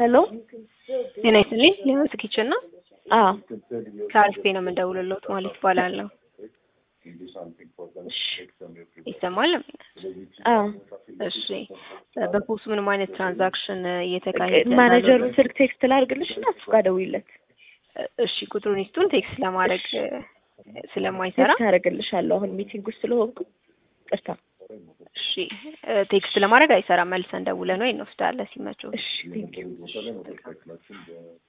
ሄሎ ጤና ይስጥልኝ ሊሆንስ ኪችን ነው አዎ ከአሪፍ ነው የምንደውልልዎት ማለት ይባላለሁ ይሰማል አዎ እሺ በፖስት ምንም አይነት ትራንዛክሽን እየተካሄደ ማኔጀሩን ስልክ ቴክስት ላድርግልሽ እና እሱ ጋር ደውይለት እሺ ቁጥሩን ይስጡን ቴክስት ለማድረግ ስለማይሰራ ቴክስት አደርግልሻለሁ አሁን ሚቲንግ ውስጥ ስለሆንኩ ቅርታ እሺ ቴክስት ለማድረግ አይሰራም መልሰን ደውለን ወይ እንወስዳለን ሲመቸው እሺ ቴንኪው